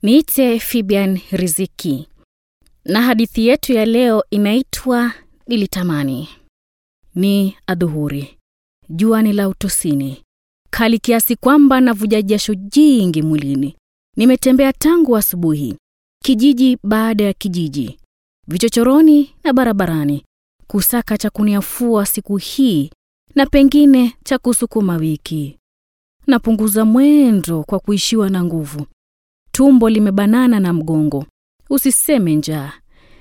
Niite Fibian Riziki, na hadithi yetu ya leo inaitwa Nilitamani. Ni adhuhuri, jua ni la utosini, kali kiasi kwamba navuja jasho jingi mwilini. Nimetembea tangu asubuhi, kijiji baada ya kijiji, vichochoroni na barabarani, kusaka cha kuniafua siku hii na pengine cha kusukuma wiki. Napunguza mwendo kwa kuishiwa na nguvu. Tumbo limebanana na mgongo, usiseme njaa.